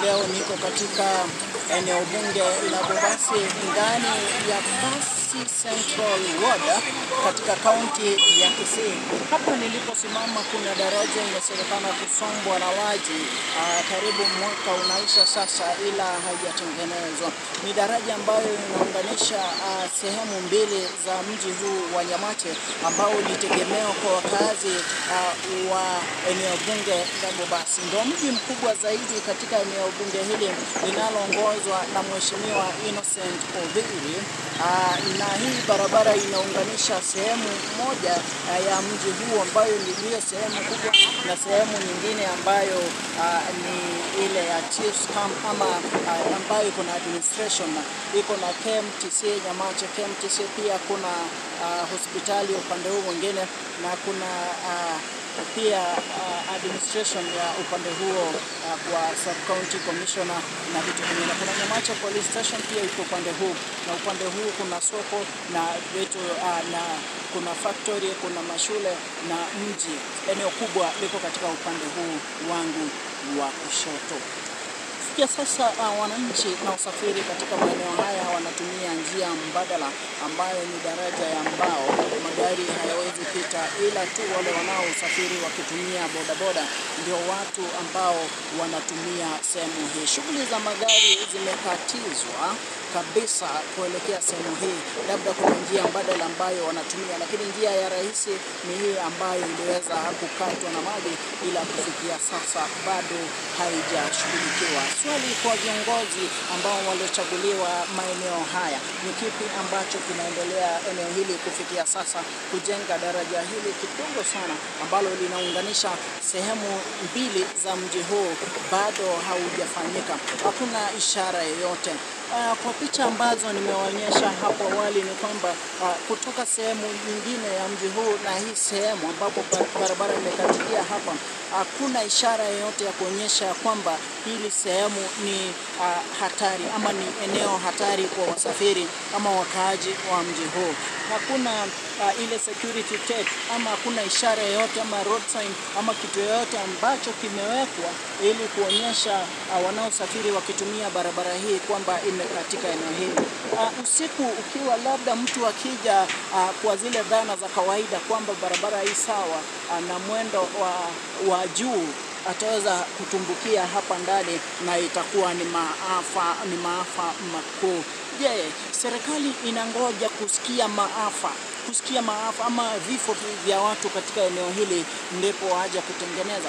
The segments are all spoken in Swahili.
leo niko katika eneo bunge la Bobasi ndani ya Basi Central Ward katika kaunti ya Kisii. Hapa niliposimama kuna daraja inasemekana kusombwa na maji ah, karibu mwaka unaisha sasa, ila haijatengenezwa. Ni daraja ambayo inaunganisha ah, sehemu mbili za mji huu wa Nyamate ambao ni tegemeo kwa wakazi ah, wa eneo bunge la Bobasi. Ndio mji mkubwa zaidi katika eneo bunge hili linaloongozwa na Mheshimiwa Innocent Obiri. Ah, na hii barabara inaunganisha sehemu moja ah, ya mji huu ambayo ndiyo sehemu kubwa na sehemu nyingine ambayo ah, ni ile ya Chiefs Camp ama ah, ambayo iko na administration iko na KMTC Nyamache. KMTC pia kuna ah, hospitali upande huu mwingine na kuna ah, pia uh, administration ya upande huo uh, kwa sub county commissioner na vitu vingine. Kuna Nyamache police station pia iko upande huu, na upande huu kuna soko na vitu uh, na kuna factory, kuna mashule na mji. Eneo kubwa liko katika upande huu wangu wa kushoto. Kufikia sasa uh, wananchi na usafiri katika maeneo haya wanatumia njia mbadala ambayo ni daraja ya mbao. Magari hayawezi pita, ila tu wale wanaosafiri wakitumia bodaboda ndio watu ambao wanatumia sehemu hii. Shughuli za magari zimekatizwa kabisa kuelekea sehemu hii, labda kuna njia mbadala ambayo wanatumia, lakini njia ya rahisi ni hii ambayo iliweza kukatwa na maji, ila kufikia sasa bado haijashughulikiwa. Swali kwa viongozi ambao waliochaguliwa maeneo haya, ni kipi ambacho kinaendelea eneo hili kufikia sasa kujenga daraja hili kidogo sana ambalo linaunganisha sehemu mbili za mji huu bado haujafanyika. Hakuna ishara yoyote. Uh, kwa picha ambazo nimewaonyesha hapo awali ni kwamba uh, kutoka sehemu nyingine ya mji huu na hii sehemu ambapo ba- barabara imekatikia hapa, hakuna ishara yoyote ya kuonyesha ya kwamba hili sehemu ni uh, hatari ama ni eneo hatari kwa wasafiri ama wakaaji wa mji huu. Hakuna uh, ile security tape ama hakuna ishara yoyote ama road sign ama kitu yoyote ambacho kimewekwa ili kuonyesha uh, wanaosafiri wakitumia barabara hii kwamba imekatika eneo hili. Uh, usiku ukiwa labda mtu akija uh, kwa zile dhana za kawaida kwamba barabara hii sawa uh, na mwendo wa, wa juu ataweza kutumbukia hapa ndani na itakuwa ni maafa, ni maafa makuu. Je, serikali inangoja kusikia maafa kusikia maafa ama vifo vya watu katika eneo hili ndipo waje kutengeneza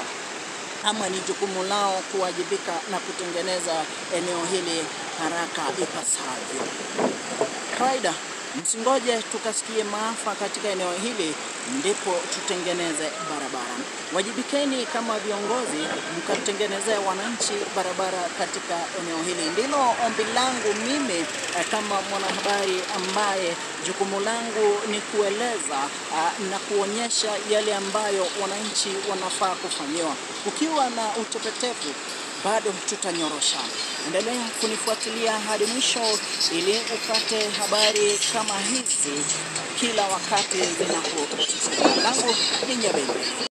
ama ni jukumu lao kuwajibika na kutengeneza eneo hili haraka ipasavyo. Kawaida, msingoje tukasikie maafa katika eneo hili ndipo tutengeneze barabara. Wajibikeni kama viongozi, mkatengenezea wananchi barabara katika eneo hili. Ndilo ombi langu mimi eh, kama mwanahabari ambaye jukumu langu ni kueleza ah, na kuonyesha yale ambayo wananchi wanafaa kufanyiwa. Ukiwa na utepetevu bado tutanyorosha. Endelea kunifuatilia hadi mwisho ili upate habari kama hizi kila wakati zinapo. Langu ni Nyabende.